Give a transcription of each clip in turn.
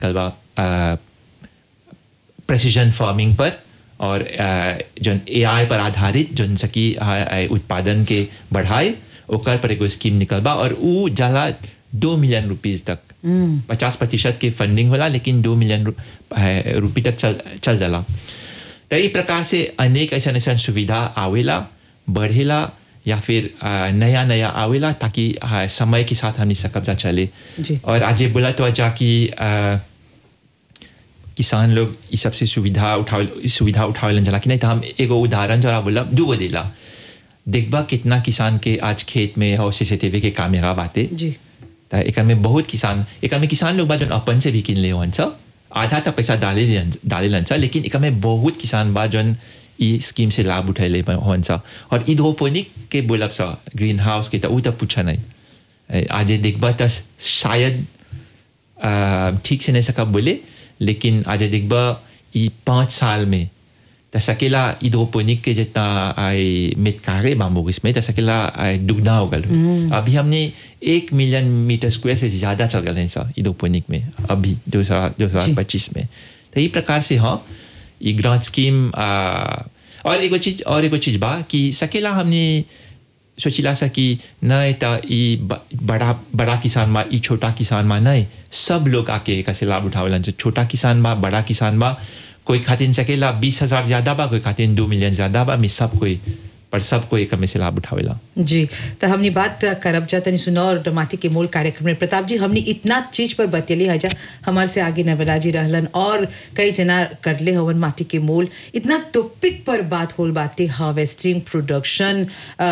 कलवा precision farming पर और अ, जौन एआई पर आधारित जौन सकी अ, अ, उत्पादन के बढ़ाए ओकर पर एगो स्कीम निकल बा और ऊ जाला दो मिलियन रुपीज तक पचास प्रतिशत के फंडिंग होला लेकिन दो मिलियन रु- अ, रुपये तक चल चल जाला तो ई प्रकार से अनेक ऐसा ऐसा सुविधा आवेला बढ़ेला या फिर अ, नया नया आवेला ताकि अ, समय के साथ हमनी सकब जा चले जी। और आज ये बोला तो जा कि अ, किसान लोग इस सबसे सुविधा उठावे इस सुविधा उठावे जला कि नहीं तो हम एगो उदाहरण जरा बोला दूगो देला देखबा कितना किसान के आज खेत में और सीसीटीवी के कैमरा बाते जी त एकर में बहुत किसान एकर में किसान लोग बा जौन अपन से भी किन ले हवन सा आधा तो पैसा डाले डाले सा लेकिन एकर में बहुत किसान बा जौन ई स्कीम से लाभ उठैले हवन सा और हाइड्रोपोनिक के बोलब सा ग्रीन हाउस के तो ऊ तो पूछा नहीं ए, आज ये देखबा तो शायद आ, ठीक से नहीं सका बोले लेकिन आज देखबा ई पाँच साल में त सकेला हाइड्रोपोनिक के जितना आई मितकारे बाम्बू इसमें त सकेला आई दुगना हो गल अभी हमने एक मिलियन मीटर स्क्वायर से ज़्यादा चल गए हैं सर हाइड्रोपोनिक में अभी दो हजार दो हजार पच्चीस में तो ये प्रकार से हाँ ये ग्रांट स्कीम आ, और एगो चीज और एगो चीज बा कि सकेला हमने सोचिला सा कि नहीं त ई ब- बड़ा बड़ा किसान बा ई छोटा किसान बा नहीं सब लोग आके एकर से लाभ उठावलन जो छोटा किसान बा बड़ा किसान बा कोई खातिन सकेला बीस हजार ज्यादा बा कोई खातिन दो मिलियन ज्यादा बा में सब कोई पर सब कोई एकर में से लाभ उठावेला जी तो हमने बात करब जा तनी सुनो और माटी के मूल कार्यक्रम में प्रताप जी हमने इतना चीज पर बतेली है जा हमारे से आगे नवला जी रहलन और कई जना करले हवन माटी के मूल इतना टॉपिक पर बात होल बातें हार्वेस्टिंग प्रोडक्शन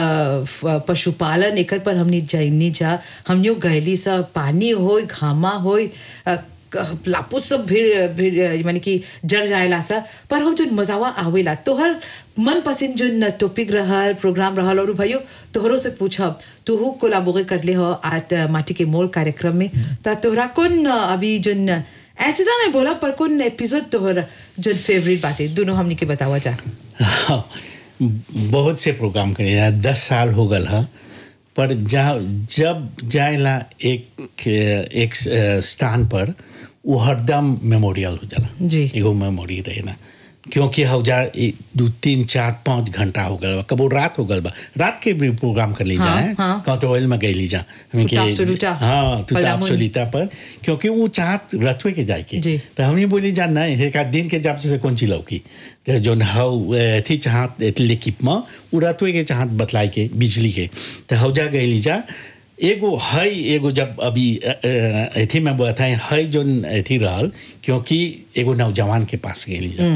पशुपालन एकर पर हमने जैनी जा हमनियो गैली सा पानी होय घामा होय अ, क- लापो सब भीड़ भीड़ माने कि जड़ जाएला सा पर हम जो मजावा आवेला तोहर मन पसंद जो टॉपिक रहल प्रोग्राम रहल और भाइयों तोहरो से पूछब तू कोलाबोरे करले हो आज माटी के मोल कार्यक्रम में ता तोहरा कौन अभी जोन ऐसे ना नहीं बोला पर कौन एपिसोड तोहर जो फेवरेट बातें दोनों हमनी के बतावा जा हाँ, बहुत से प्रोग्राम करे जा दस साल हो गल है पर जा जब जाएला एक एक स्थान पर वो हरदम मेमोरियल हो जाला जी। एगो मेमोरी रहे ना क्योंकि हो जा ए- दो तीन चार पाँच घंटा हो गल बा कबो रात हो गल बा रात के भी प्रोग्राम कर ली हाँ, जाए हाँ। कहाँ तो ऑयल में गई ली जा हमें के- तुताप सुलूटा, हाँ तुताप पलामुन। सुलीता पर क्योंकि वो चाहत रथवे के जाए के जी। तो हमने बोली जा नहीं एक आध दिन के जब से कौन ची लौकी तो जो हव थी चाहत लेकिप में उ रतवे के चाहत बतलाए के बिजली के तो हव जा गई जा एगो है एगो जब अभी अ, अ, एथी में बताए है जो एथी रहल क्योंकि एगो नौजवान के पास गई जा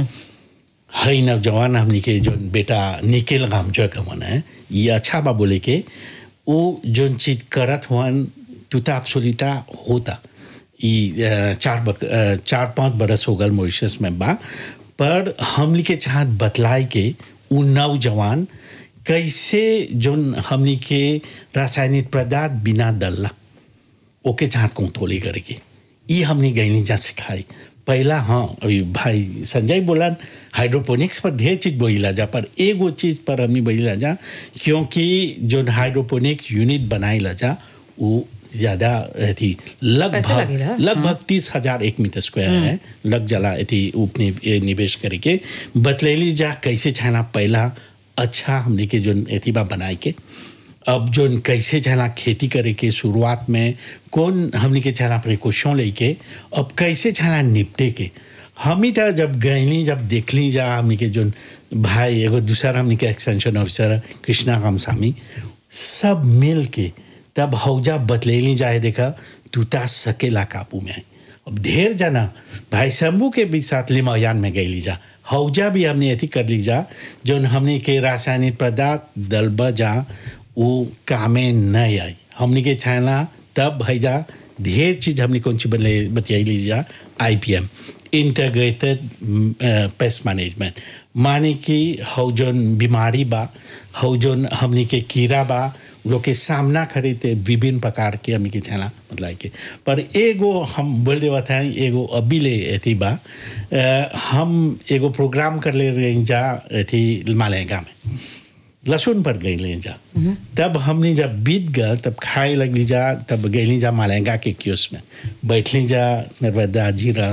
है नौजवान हमनी के जो बेटा निकेल गाम जो कमन है ये अच्छा बा बोले के वो जो चीज करत हुआन तुता सोलिता होता ई अ, चार बक, अ, चार पाँच बरस हो गल मॉरिशस में बा पर हमनी के चाहत बतलाए के उ नौजवान कैसे जोन हमनी के रासायनिक पदार्थ बिना दल्ला ओके चाहत कंट्रोल करके ये हमने गैनी जा सिखाई पहला हाँ अभी भाई संजय बोला हाइड्रोपोनिक्स पर ढेर चीज बोला जा पर एगो चीज पर हमने बोला जा क्योंकि जो हाइड्रोपोनिक्स यूनिट बनाई जा वो ज्यादा थी पैसा लगभग लगेला, लगभग तीस हजार एक मीटर स्क्वायर है लग जाला थी उपनि ए, निवेश करके बतलेली जा कैसे छाना पहला अच्छा हमने के जो एथी बा बनाए के अब जो कैसे चला खेती करे के शुरुआत में कौन हमने के चला प्रिकॉशन लेके अब कैसे चला निपटे के हम ही तो जब गईली जब देखली जा हमने के जो भाई एगो दूसरा हमने के एक्सटेंशन ऑफिसर कृष्णा रामसामी सब मिल के तब हौजा बतलेली जाए देखा टूटा सकेला काबू में आई अब ढेर जना भाई शंभू के भी साथ लिमायान में गई जा हौजा भी हमने अथी कर ली जा जो हमने के रासायनिक पदार्थ दलबा जा वो कामे नहीं आई हमने के छाना तब भैजा ढेर चीज हमने कौन सी बतले बतियाई ली जा I P M integrated pest management माने कि हौ जोन बीमारी बा हौ जोन हमने के कीड़ा बा लोग के सामना करे थे विभिन्न प्रकार के हमने के छाना मतलब के पर एगो हम बोल देवा था एगो अभी ले अथी बा अ, हम एगो प्रोग्राम कर ले रही जा अथी मालेगा में लहसुन पर गई जा तब हमने जब बीत गया तब खाए लगली जा तब गई जा मालेगा के क्यूस में बैठली जा नर्मदा जी रहा